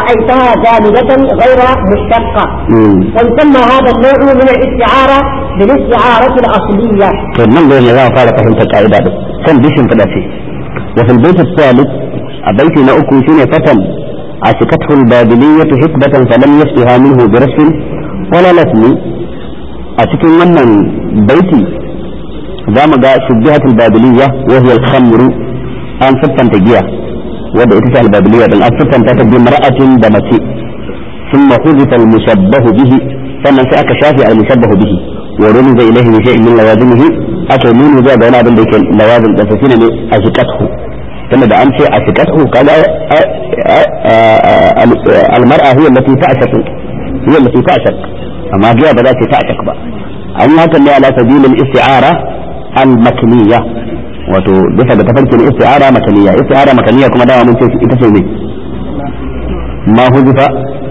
رأيتها جامدة غير مشتقة ويسمى هذا النوع من الاستعارة بالاستعارة الأصلية to nan da ne za a fara fahimtar ka'ida din kan bishin fada ce wa fil bayt al-thalith a baiti na uku shine fatan عشقته البابلية حقبة فلم يسقها منه برش ولا لسم أتكن من بيتي دام جاء شبهة البابلية وهي الخمر أن ستن تجيا ودا إتسع البابلية أن ستن تتجي امرأة دمتي ثم حذف المشبه به فمن سأك شافي المشبه به ورمز إليه بشيء من لوازمه أكل من ذا بين أبن ذيك لوازم تسسين أشقته tunda da an ce a fikatu kaga almar'a hiya allati ta'shaq hiya allati ta'shaq amma giya ba za ta ta'shaq ba an yi hakan ne ala sabilil isti'ara al makniyya wato bisa ga tafarkin isti'ara makniyya isti'ara makniyya kuma dama mun ce ita ce ne ma hudifa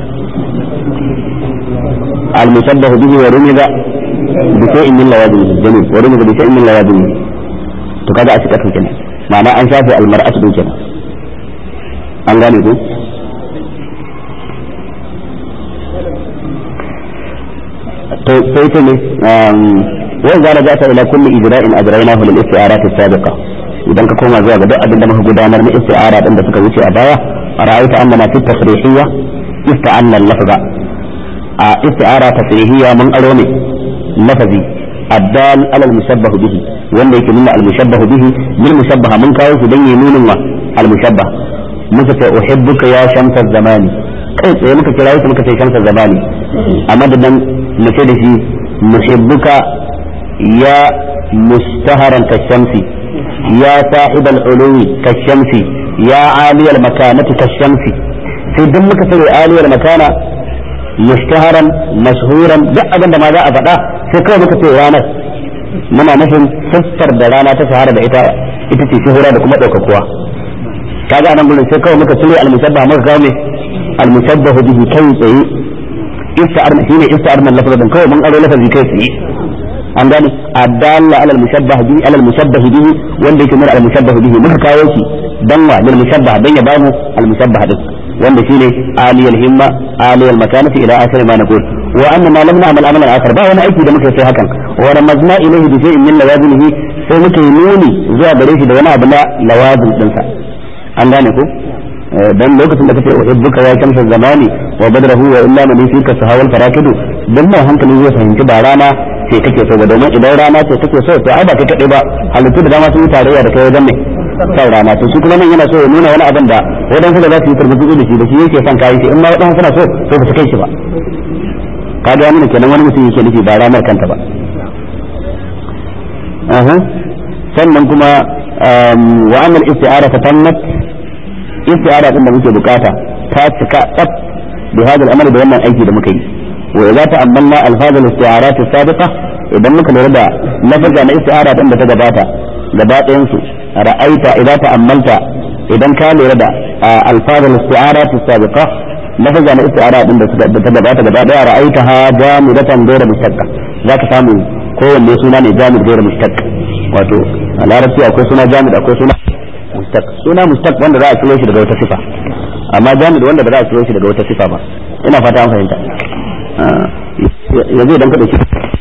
al mushabbah bihi wa rumiza bi shay'in min lawazimihi jamil wa rumiza bi shay'in min lawazimihi to kaga a fikatu kenan ma'ana an shafe almar'atu din kenan an gane ku to sai ta ne wai zara za ta ila kulli ijra'in ajraynahu lil isti'arat as-sabiqa idan ka koma zuwa ga duk abin da muka gudanar na isti'ara din da suka wuce a baya ra'ayta annana fi tasrihiyya ista'anna al-lafza a isti'ara tasrihiyya mun aro ne lafazi الدال على المشبه به wanda yake nuna almushabbahu bihi bil mushabbaha mun kawo su dan yi nunin wa almushabbah muka ce uhibbuka ya shamsa zamani kai tsaye muka kira shi muka ce shamsa zamani amma da dan mu ce da shi muhibbuka ya mustaharan kashamsi ya sahib al-ulwi kashamsi ya ali al-makanati kashamsi sai dan muka ce ali al-makana mustaharan mashhuran duk abin da ma za a faɗa sai kawai muka ce ranar muna nufin siffar da rana ta shahara da ita ita ce shuhura da kuma ɗaukakuwa kaga anan gurin sai kawai muka cire al-musabba muka kawo ne al-musabbahu bihi kai tsaye ista'arna shine ista'arna lafazin kawai mun aro lafazi kai tsaye an gane adalla ala al-mushabbah bihi ala al-mushabbah bihi wanda yake nuna al-mushabbah bihi muka kawo shi dan wa lil mushabbah dan ya bamu al-mushabbah din wanda shine aliyal himma aliyal makanati ila akhir ma naqul wa anna ma lam na'mal amalan akhar ba wani aiki da muka sai hakan wa ramazna ilayhi bi shay'in min lawazimihi sai muka yi nuni zuwa gare shi da wani abu na lawazim dinsa an gane ko dan lokacin da kace uhibbuka ya kamsa zamani wa badrahu wa illa man yusika sahawal farakidu dan mai hankali zai fahimci ba rana sai kake so ba domin idan rana ce kake so to ai ba kai kadai ba halittu da dama sun yi tarayya da kai wajen ne kan rana to shi kuma nan yana so ya nuna wani abin da wadansu da za su yi turbutu da shi da shi yake son kayi shi in ma wadansu suna so to ba su kai shi ba ka ga nuna kenan wani mutum yake nufi ba ranar kanta ba sannan kuma wa amal isti'ara ta tammat isti'ara din da muke bukata ta cika tsaf bi hadal amal da wannan aiki da muka yi wa idza ta'ammalna alfaz al-isti'arat as-sabiqa idan muka lura da lafazza na isti'ara din da ta gabata gaba ɗayan su ra'aita idza ta'ammalta idan ka lura da alfaz al-isti'arat as-sabiqa lafazza na isti'ara din da ta gabata gaba daya ra'aita ha jamidatan ghayra mustaqqa zaka samu kowanne suna ne jamid ghayra mustaqq wato a larabci akwai suna jamid akwai suna mustaq suna mustaq wanda za a ciro shi daga wata sifa amma jamid wanda ba za a ciro shi daga wata sifa ba ina fata an fahimta yanzu idan ka dauki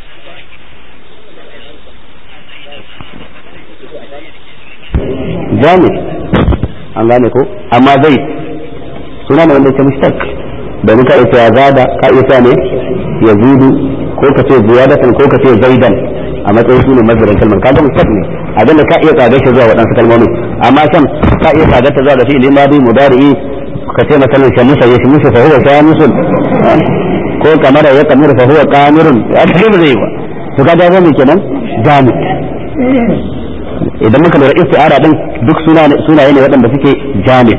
jamid an gane ko amma zai suna ne wanda yake mustaq domin ka iya zada ka iya ne yazidu ko ka ce ziyadatan ko ka ce zaidan a matsayin su ne mazarin kalmar kaga mustaq ne abin da ka iya tsadar shi zuwa waɗansu kalmomi amma kan ka iya tsadar ta zuwa ga fi'ili madi mudari'i ka ce masalan shamusa ya shamusa fa huwa shamusun ko kamar ya kamar fa huwa qamirun ya kai ba zai ba to kaga zai kenan jami idan muka lura isti'ara din duk sunaye ne waɗanda suke jami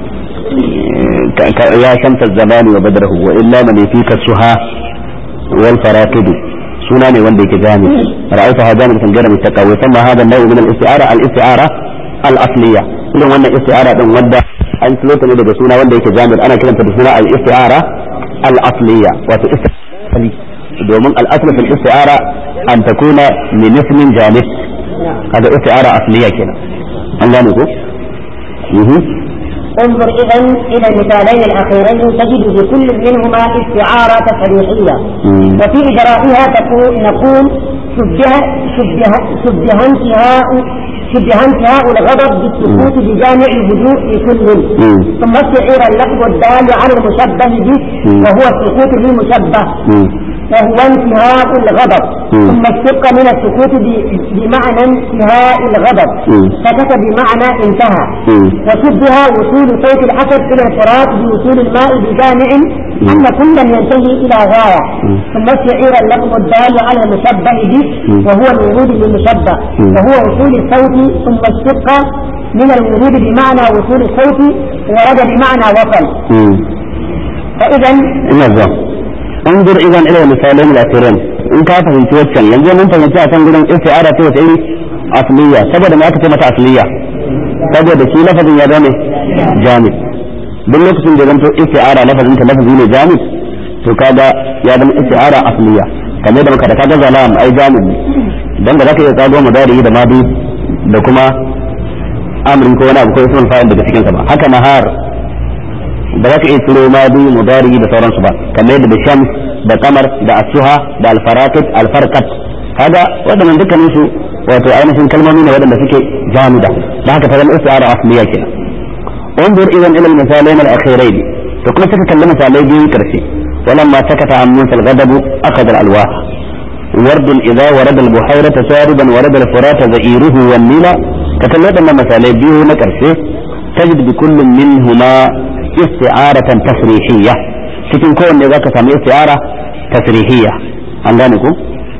ya shamsa zamani wa badrahu wa illa man yafika suha wal faraqidu suna ne wanda yake jami ra'ayta hada min tanjara mutaqa wa thumma hada an-naw' min al-isti'ara al-isti'ara al-asliya idan wannan isti'ara din wanda an tsilo ta ne daga suna wanda yake jami ana kiranta da suna al-isti'ara al-asliya wato isti'ara domin al-asl fil isti'ara an takuna min ismin jamid kaga isti'ara asliya kenan an gane ko انظر إذا إلى المثالين الأخيرين تجد في كل منهما استعارة تصريحية وفي إجرائها تقول نقول شبه شبه شبه انتهاء شبه انتهاء الغضب بالسكوت بجامع الهدوء في كل ثم استعير اللفظ الدال على المشبه به وهو السكوت بالمشبه وهو انتهاء الغضب ثم اشتق من السكوت بمعنى انتهاء الغضب سكت بمعنى انتهى وشبه وصول صوت الحسد الى الفرات بوصول الماء بجامع ان كلا ينتهي الى غايه ثم استعير اللفظ الدال على المشبه به وهو الورود بالمشبه وهو وصول الصوت ثم اشتق من الورود بمعنى وصول الصوت ورد بمعنى وصل فاذا نعم انظر اذا الى المثالين الاخيرين in ka fahimci waccan yanzu mun fahimci a kan gurin isti'ara ce wata iri asliya saboda me aka ce mata asliya saboda shi lafazin ya zame jami duk lokacin da zanto isti'ara lafazin ta lafazi ne jami to kaga ya zama isti'ara asliya kamar da muka da kaga zalam ai jami ne dan da zaka iya tsago madari da madu da kuma amrin ko wani abu ko ismul fa'il daga cikin sa ba haka nahar ba za ka iya ciro madu mudari da sauransu ba kamar yadda da shams da kamar da asuha da alfarakat alfarkat kaga waɗannan dukkanin su wato ainihin kalmomi ne waɗanda suke jamida da haka ta zama istiara asliya kenan انظر اذا الى المثالين الاخيرين فكما تتكلم مثالي بيو كرسي ولما سكت عن موسى الغضب اخذ الالواح ورد اذا ورد البحيرة ساربا ورد الفرات زئيره والنيل تكلم مثالي بيو نكرسي تجد بكل منهما استعارة تصريحية cikin kowanne za ka sami istiara tasrihiyya an gane ku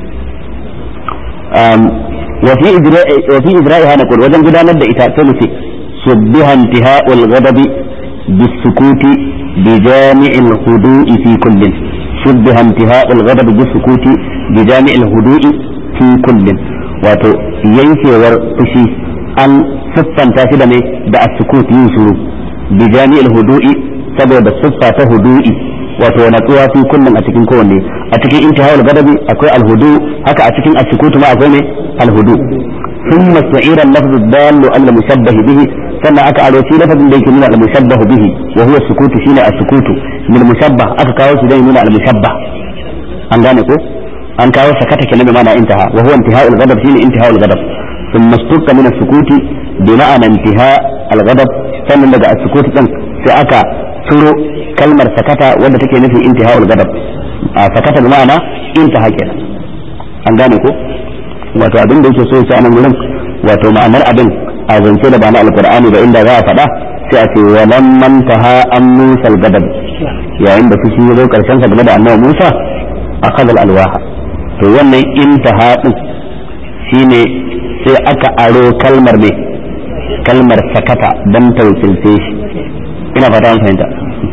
wa fi ijra'iha naqul wajen gudanar da ita sai mu ce subbiha intiha'ul ghadabi bisukuti bi jami'il hudu'i fi kullin subbiha intiha'ul ghadabi bisukuti bi jami'il hudu'i fi kullin wato yankewar fushi an siffanta shi da mai da as-sukut yin shuru bi jami'il hudu'i saboda siffa ta hudu'i wato natsuwa fi kullum a cikin kowanne a cikin intihawul gadabi akwai alhudu haka a cikin asukutu ma akwai ne alhudu thumma sa'ira al-lafz ad-dall ala mushabbah bihi sannan aka aro shi lafazin da yake nuna al-mushabbah bihi wa huwa sukutu shine as-sukutu min mushabbah aka kawo shi dan nuna al-mushabbah an gane ko an kawo sakata kenan ma'ana intaha wa huwa intiha'ul ghadab shine intiha'ul ghadab ثم استق من السكوت بمعنى انتهاء الغضب sannan daga as-sukut din sai aka turo kalmar sakata wadda take nufin intiha'ul gadab a sakata da ma'ana intaha kenan an gane ko wato abin da yake so ya nan gurin wato ma'anar abin a zance da ba na alqur'ani ba inda za a faɗa sai a ce wa lam mantaha an musa gadab yayin da fushi ya zo karshen sa game da annabi Musa akhadha al-alwaha to wannan intaha din shine sai aka aro kalmar ne kalmar sakata dan tawkilce shi ina fata an fahimta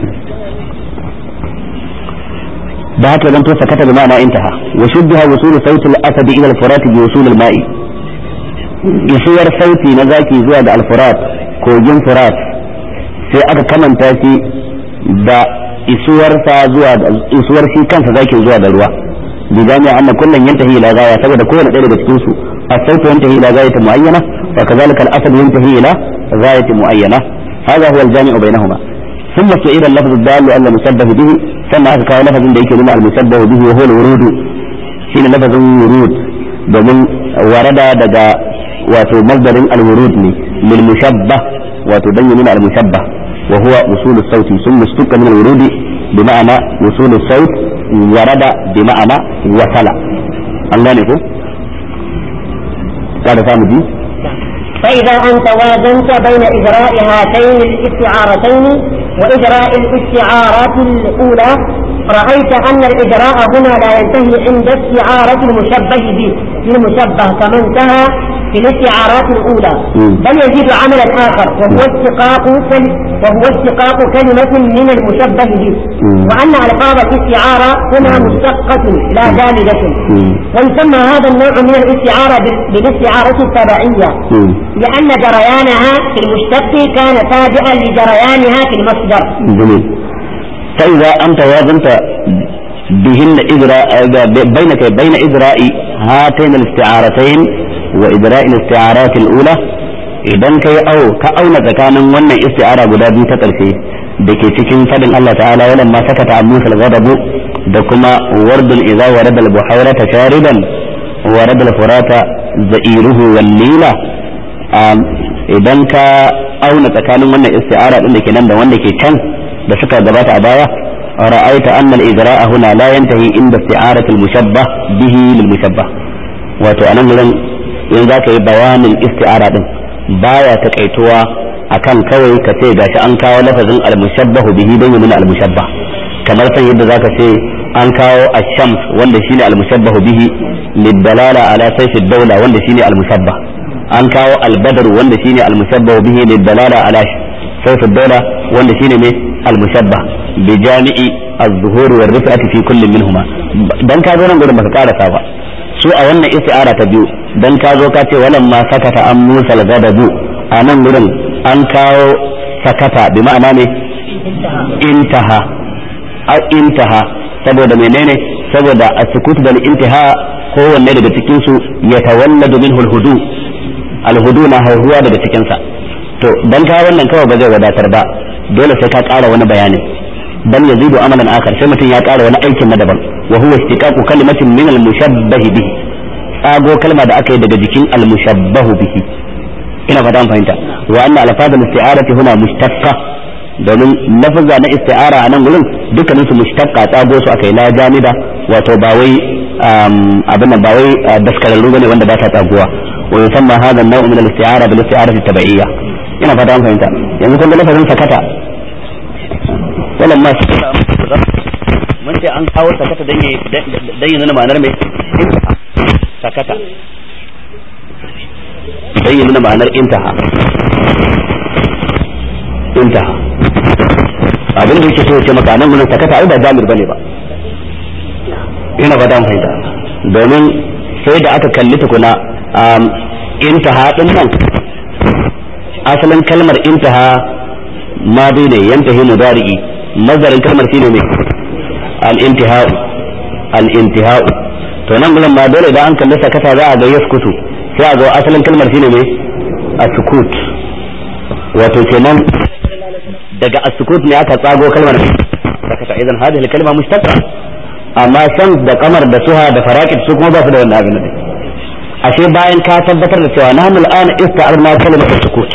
da haka zan to sakata da ma'ana intaha wa shubbiha wusul sauti al-asad ila al-furat bi wusul al-ma'i isuwar sauti na zaki zuwa ga al-furat kogin furat sai aka kamanta shi da isuwar sa zuwa isuwar shi kansa zaki zuwa da ruwa bi jami'a anna kullun yantahi ila gaya saboda kowane ɗaya daga cikin su as-sautu yantahi ila gayati muayyana wa kadhalika al-asad yantahi ila gayati muayyana هذا هو الجامع بينهما ثم سئل اللفظ الدال على المشبه به ثم أكا لفظ da yake nuna المشبه به وهو الورود shine lafazin wurud domin warada daga wato masdarin alwurud ne lil mushabbah wato dan ya nuna al mushabbah wa huwa usul as-sawt thumma istuqa min al-wurud bi ma'ana usul as-sawt warada bi ma'ana wasala an gane ko kada samu ji فإذا أنت وازنت بين إجراء هاتين الاستعارتين وإجراء الاستعارات الأولى رأيت أن الإجراء هنا لا ينتهي عند استعارة المشبه به للمشبه كما انتهى في الاستعارات الأولى بل يزيد عملا آخر وهو اشتقاق وهو اشتقاق كلمة من المشبه به وأن ألفاظ الاستعارة هنا مشتقة لا جامدة ويسمى هذا النوع من الاستعارة بالاستعارة التبعية لأن جريانها في المشتق كان تابعا لجريانها في المصدر جميل فإذا أنت وازنت بهن إجراء بينك بين إجراء هاتين الاستعارتين وإجراء الاستعارات الأولى idan kai au ka auna tsakanin wannan isti'ara guda biyu ta karshe da ke cikin fadin Allah ta'ala wannan ma sakata an musa ghadabu da kuma wardul idza warada al buhayrata shariban warada al furata za'iruhu wal lila idan ka auna tsakanin wannan isti'ara din da ke nan da wanda ke can da suka gabata a baya ra'aita anna al-idra'a huna la yantahi inda isti'arati al-mushabbah bihi lil mushabbah wato anan gurin in zaka yi bayanin isti'ara din baya takaituwa akan kawai ka ce gashi an kawo lafazin al-mushabbahu bihi dan yana al-mushabbah kamar san yadda zaka ce an kawo ash-shams wanda shine al-mushabbahu bihi lidalala ala sayf ad-dawla wanda shine al-mushabbah an kawo al-badr wanda shine al-mushabbahu bihi lidalala ala sayf ad-dawla wanda shine ne al-mushabbah bi jami'i az-zuhur wa rifati fi kullin minhuma dan ka zo nan gurin baka karasa ba su a wannan isti'ara ta biyu dan ka zo ka ce walan ma sakata an musal gadabu a nan gurin an kawo sakata bi ma'ana ne intaha a intaha saboda menene saboda a sukutu da intaha kowanne daga cikin su ya tawalladu minhu alhudu alhudu na haihuwa daga cikin sa to dan ka wannan kawai ba zai wadatar ba dole sai ka ƙara wani bayani bal yazidu amalan akhar sai mutum ya ƙara wani aikin na daban wa huwa istiqaqu kalimatin min al-mushabbahi bihi tsago kalma da aka yi daga jikin al-mushabbahu bihi ina fata an fahimta wa anna alfazul isti'arati huna mushtaqqa domin lafazza na isti'ara a nan gurin dukkanin su mushtaqqa tsago su aka yi la jamida wato ba wai abin nan ba wai daskararru bane wanda ba ta tsaguwa wa yusamma hadha an-naw' min al-isti'ara bil isti'arati tabi'iyya ina fata an fahimta yanzu kun ga lafazin sakata walamma sakata mun ce an kawo sakata dan yi dan yi nuna ma'anar mai sakata dan yi nuna ma'anar intaha intaha abin da yake so ce maka nan gurin sakata ai ba jamir bane ba ina ba dan fahimta domin sai da aka kalli tukuna intaha din nan asalin kalmar intaha ma bai ne yantahi mudari'i mazarin kalmar shine ne al-intihau al-intihau to nan gurin ma dole idan an kalli sakata za a ga yaskutu sai a ga asalin kalmar shine ne as-sukut wato kenan daga as-sukut ne aka tsago kalmar sakata idan hadhihi al-kalma mushtaqa amma san da kamar da suha da faraqid su kuma ba su da wannan abin ne ashe bayan ka tabbatar da cewa nahnu al-ana ista'arna kalimat as-sukut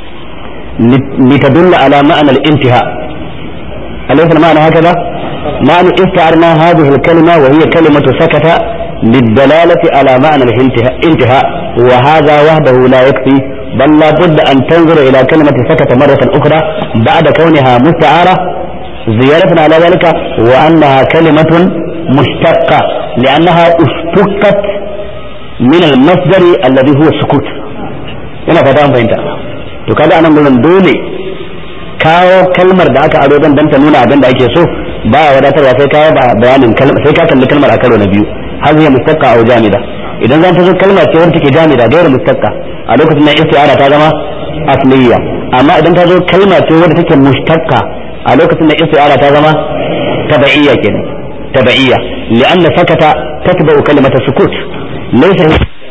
لتدل على معنى الانتهاء أليس المعنى هكذا؟ معنى استعرنا هذه الكلمة وهي كلمة سكت للدلالة على معنى الانتهاء وهذا وحده لا يكفي بل لا بد أن تنظر إلى كلمة سكت مرة أخرى بعد كونها مستعارة زيادة على ذلك وأنها كلمة مشتقة لأنها اشتقت من المصدر الذي هو السكوت ina fata an fahimta to kaga anan gurin dole kawo kalmar da aka aro dan dan ta nuna abin da ake so ba ya wadatarwa sai kawo bayanin kalmar sai ka kalli kalmar a karo na biyu har zai mustaqqa au jamida idan zan ta zo kalma ce wanda take jamida gairu mustaqqa a lokacin nan isti'ara ta zama asliya amma idan ta zo kalma ce wanda take mustaqqa a lokacin nan isti'ara ta zama tabaiyya kenan tabaiyya li'anna sakata tatba'u kalimata sukut laysa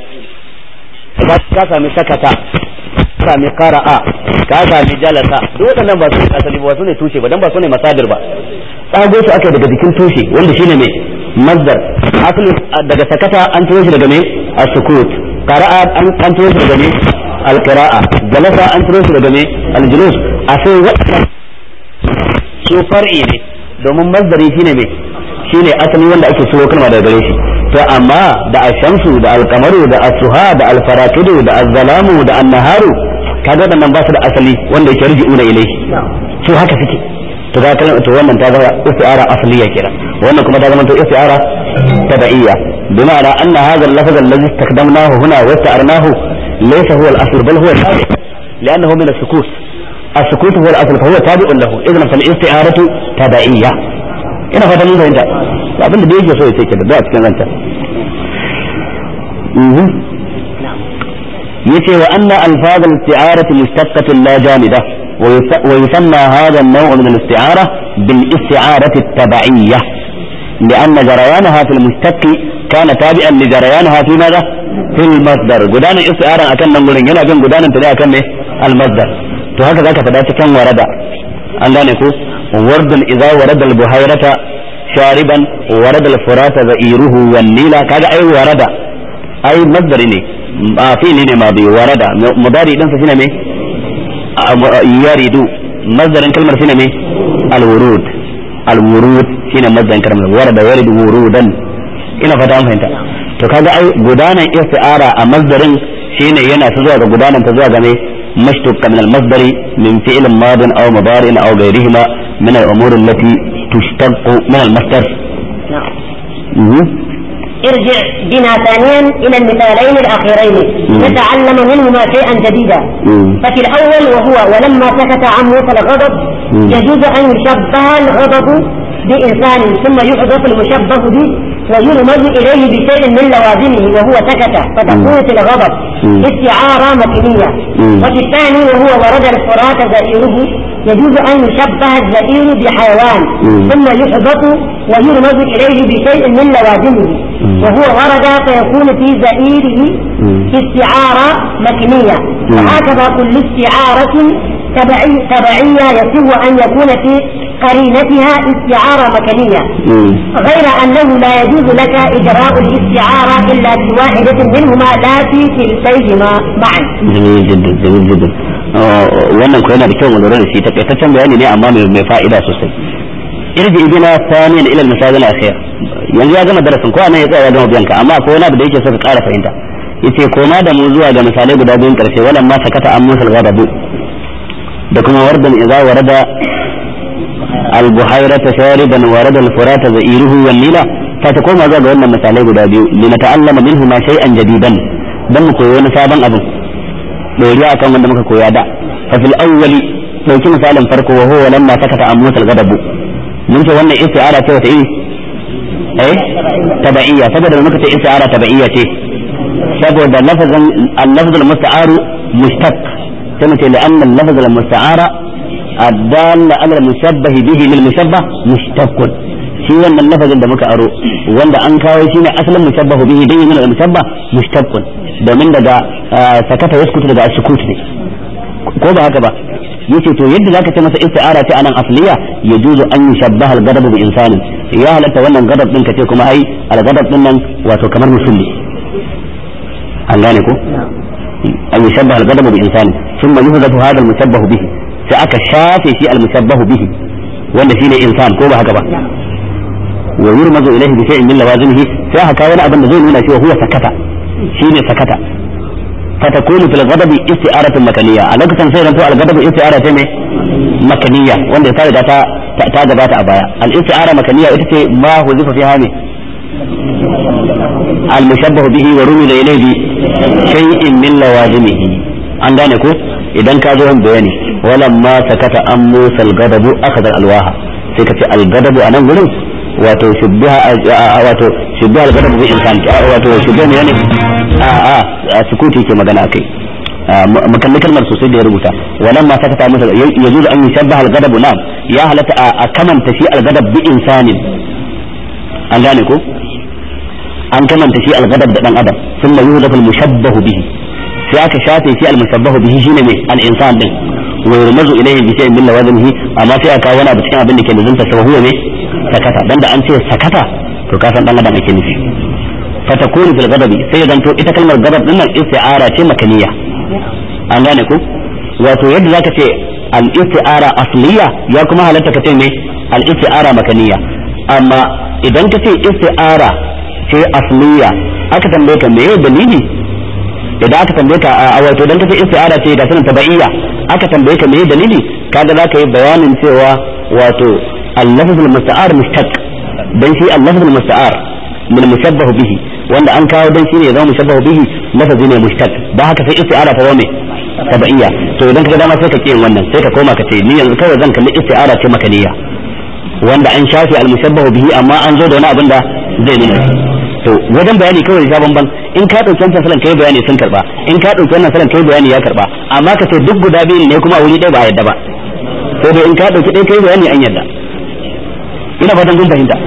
ka sami sakata ka sami qara'a ka sami jalasa duk waɗannan ba su ne asali ba su ne tushe ba dan ba su ne masadir ba tsago su aka daga jikin tushe wanda shine mai mazdar asali daga sakata an turo shi daga mai as-sukut qara'a an an turo shi daga mai al-qira'a jalasa an turo shi daga mai al-julus a sai waɗannan su far'i ne domin mazdari shine mai shine asali wanda ake so kalma daga gare shi to amma da ashamsu da alkamaru da asuha da alfarakidu da azzalamu da annaharu kaga waɗannan ba su da asali wanda yake rji'una ilai su haka suke to ga kalmar to wannan ta zama isti'ara asliya kenan wannan kuma ta zama to isti'ara tabi'iyya bima'ana anna hadha al-lafz alladhi istakdamnahu huna wa ista'arnahu laysa huwa al-asl bal huwa tabi' لأنه من السكوت السكوت هو الأصل فهو تابع له إذن فالاستعارة تبعية ina fata mun fahimta abin da yake so ya ce ke da a cikin ranta yace wa anna alfaz al-isti'arati mustaqqatun la jamida wa yusamma hadha an-naw' min al-isti'ara bil isti'arati at-tab'iyyah لأن جريانها في المشتق كان تابعا لجريانها في ماذا؟ fil masdar gudanar isti'aran akan nan gurin yana bin gudanar ta ne akan ne al masdar to haka zaka faɗa cikin warada an gane ko wardun idza warada al buhayrata shariban warada al furata za'iruhu wan nila kaga ai warada ai masdari ne a fili ne ma bi warada mudari din sa shine me yaridu masdarin kalmar shine me al wurud al wurud shine masdarin kalmar warada yaridu wurudan ina fata an fahimta to kaga ai gudanan isti'ara a masdarin shine yana ta zuwa ga gudanan ta zuwa ga me مشتق من المصدر من فعل ماض او مضارع او غيرهما من الامور التي تشتق من المصدر نعم ارجع بنا ثانيا الى المثالين الاخيرين نتعلم منهما شيئا جديدا ففي الاول وهو ولما سكت عن موسى الغضب يجوز ان يشبه الغضب بانسان ثم يحذف المشبه به ويرمز اليه بشيء من لوازمه وهو سكت فتكون في الغضب استعاره مكنيه وفي الثاني وهو ورد الفرات زئيره يجوز ان يشبه الزئير بحيوان ثم يحذف ويرمز اليه بشيء من لوازمه وهو ورد فيكون في زئيره استعاره مكنيه وهكذا كل استعاره تبعي تبعيه يصح ان يكون في قرينتها استعارة مكانية غير أنه لا يجوز لك إجراء الاستعارة إلا في واحدة منهما لا في كلتيهما معا جميل جدا جميل جدا wannan ko yana da kyau mu lura da shi takaitaccen bayani ne amma mai fa'ida sosai irji ibina thaniyan ila al-misal al-akhir yanzu ya gama darasin ko anan ya tsaya ya gama biyanka amma akwai wani abu da yake so ka ƙara fahimta yace koma da mu zuwa ga misalai guda biyun karshe walan ma sakata an musal ghadabu da kuma wardan idza warada البحيرة شاربا ورد الفرات زئيره والنيلة فتقوم هذا قولنا مثالي قد أبيو لنتعلم منهما شيئا جديدا دم كويون سابا أبو دوريا كان من دمك كويا دا ففي الأول لو كان مثالا فرق وهو لما سكت عن موسى الغضب من وانا استعارة كيف ايه ايه تبعية سبب لما كنت استعارة تبعية ايه سبب اللفظ اللفظ المستعار مشتق كما لأن اللفظ المستعار الدال على المشبه به للمشبه مشتق shi wannan lafazin da muka aro wanda an kawo shi ne asalin mushabbahu bihi dai min al-mushabbah mushtaqqun domin daga sakata yaskutu daga sukut ne ko ba haka ba yace to yadda zaka ce masa isti'ara ce anan asliya yajuzu an yushabbaha al-ghadab bi insanin ya halatta wannan gadab din kace kuma ai al-ghadab din nan wato kamar musulmi an gane ko an yushabbaha al-ghadab bi insanin thumma yuhdafu hadha al-mushabbahu bihi sai aka shafe shi al-mushabbahu bihi wanda shine insan ko ba haka ba wa yurmazu ilayhi bi shay'in min lawazimihi sai aka kawo wani abin da zai nuna cewa huwa sakata shine sakata فتكون في الغضب استعارة مكانية على كتن سيرا تو الغضب استعارة تمي مكانية وانده تارجع تا تا جبات أبايا الاستعارة مكانية اتتي ما وظف فيها مي المشبه به ورمز إليه بشيء من لوازمه an gane ko idan ka zo yin bayani walamma sakata an musa al-gadabu akhadha al-alwaha sai ka ce al-gadabu anan gurin wato shubbiha wato shubbiha al-gadabu bi insan wato shubbiha ne a a sukuti ke magana akai makalli kalmar sosai da ya rubuta walamma sakata musa yajuzu an yushabbaha al-gadabu na'am ya halatta a kamanta shi al-gadab bi insanin an gane ko an kamanta shi al-gadab da dan adam thumma yuhdafu al-mushabbahu bihi sai aka shafe shi al-mushabbahu bihi shine mai al-insan din wa yurmazu ilayhi bi shay'in min lawazimihi amma sai aka wani abu cikin abin da ke da zunta sa huwa ne sakata dan da an ce sakata to ka san dan adam ake nufi fatakunu fil ghadabi sai ya zanto ita kalmar ghadab din nan isti'ara ce makaniya an gane ku wato yadda zaka ce al-isti'ara asliya ya kuma halatta ka ce mai al-isti'ara makaniya amma idan ka ce isti'ara ce asliya aka tambaye ka meye dalili idan aka tambaye ka a wato dan kace isti'ara ce ga sanin tabaiya aka tambaye ka me dalili kaga zaka yi bayanin cewa wato al-lafz al-musta'ar mushtaq dan shi al-lafz al-musta'ar min mushabbahu bihi wanda an kawo dan shi ne zama mushabbahu bihi lafazi ne mushtaq dan haka sai isti'ara ta zama tabaiya to idan kaga dama sai ka kiyin wannan sai ka koma ka ce ni yanzu kawai zan kalli isti'ara ce makaniya wanda an shafi al-mushabbahu bihi amma an zo da wani abin da zai nuna to wajen bayani kawai ya bamban in ka dauki wancan salan kai bayani sun karba in ka dauki wannan salan kai bayani ya karba amma ka ce duk guda biyu ne kuma a wuri ɗaya ba a yadda ba sai dai in ka dauki ɗaya kai bayani an yadda ina fatan kun fahimta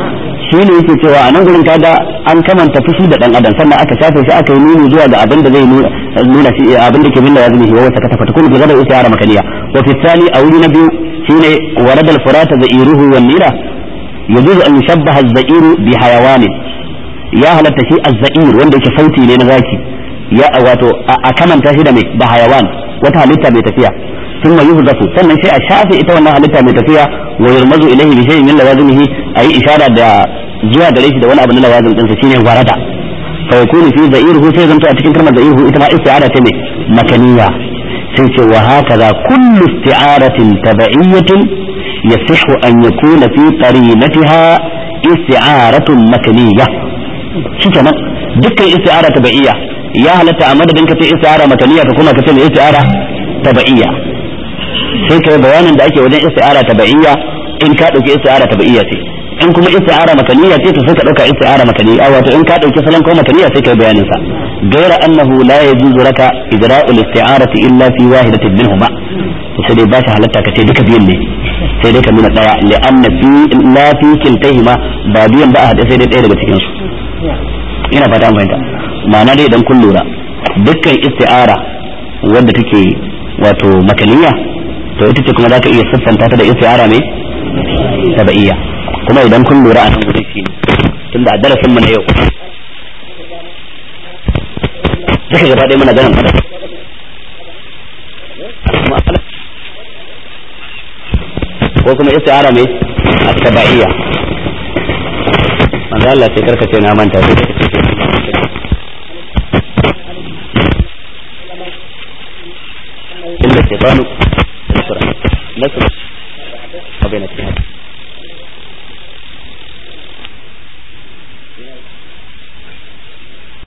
shi ne yake cewa a nan gurin kaga an kamanta fushi da dan adam sannan aka shafe shi aka yi nuni zuwa ga abin da zai nuna shi abin da ke bin da yazmi wa wata katafa takun bi gadar usara makaniya wa fi thani a wuri na biyu shine warada al-furata za'iruhu wan nira yajuzu an yushabbaha az-za'iru bi hayawanin ya halatta shi az-za'ir wanda yake sauti ne na zaki ya wato a kamanta shi da mai da hayawan wata halitta mai tafiya ثم يهدف sannan sai a shafe ita wannan halitta mai tafiya wa yurmazu ilayhi bi shay'in min lawazimihi ayi ishara da zuwa gare shi da wani abu na lawazim din sa shine warada fa yakunu fi za'iruhu sai zanto a cikin kalmar za'iruhu ita ma isti'ara ce mai makaniya sai ce wa hakaza kullu isti'aratin tab'iyyatin yasihu an yakuna fi qarinatiha isti'aratun makaniya shikenan dukkan isti'ara tab'iyya ya halatta a madadin ka ce isti'ara makaniya ka kuma ka ce isti'ara tab'iyya sai kai bayanin da ake wajen isti'ara tab'iyya in ka dauki isti'ara tab'iyya ce in kuma isti'ara makaniya ce to sai ka dauka isti'ara makaniya wato in ka dauki salon ko makaniya sai kai bayanin sa gaira annahu la yajuzu laka idra'ul isti'arati illa fi wahidatin minhuma to sai dai ba shi halatta ka ce duka biyan ne sai dai ka nuna daya li'anna fi la fi kiltahima ba biyan ba a hade sai dai daya daga cikin su ina fata an fahimta ma'ana dai idan kun lura dukkan isti'ara wadda take wato makaniya to ita ce kuma za ka iya siffanta ta da isti'ara mai tabaiya kuma idan kun lura a nan gurin shi tun da darasin mu na yau duka gaba ɗaya muna ganin fada ko kuma isti'ara mai tabaiya manzo Allah sai karkace na manta sai إلا الشيطان القرآن نسل وبين الشهادة